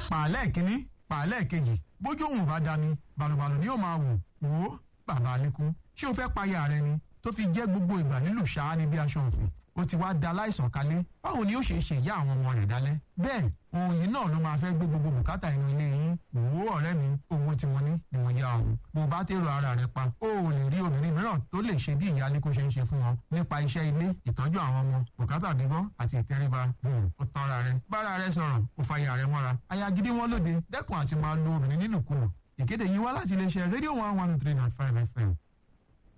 pàálẹ̀ kínní pàálẹ̀ kejì bójú òun bá dami balùbalù ni yóò máa wò wò ó bàbá alẹ́kùn ṣé o fẹ́ payà rẹ ni tó fi jẹ́ gbogbo ìgbà nílùú ṣáá ní bí aṣọ òfin ó ti wá da láìsàn kalẹ̀ báwo ni ó ṣe ṣe ìyá àwọn ọmọ rẹ̀ dálẹ́ bẹ́ẹ̀ ohun yìí náà ló máa fẹ́ gbé gbogbo bùkátà inú ilé yín òwò ọ̀rẹ́ mi owó tí mo ní ni mo yá ọ̀hún bó bá tèrò ara rẹ̀ pa ó ò lè rí obìnrin mìíràn tó lè ṣe bí ìyá aliko ṣe ń ṣe fún wọn nípa iṣẹ́ ilé ìtọ́jú àwọn ọmọ bùkátà bíbọ́ àti ìtẹríba ó tanra rẹ̀ bára rẹ̀ sọ̀rọ̀ ó fa ìyá rẹ̀ mọ́ra aya gidi wọn lóde dẹ́kun àti máa lo obìnrin nínú kùnà ìkéde yìí wá láti iléeṣẹ́ rédíò one one three nine five fm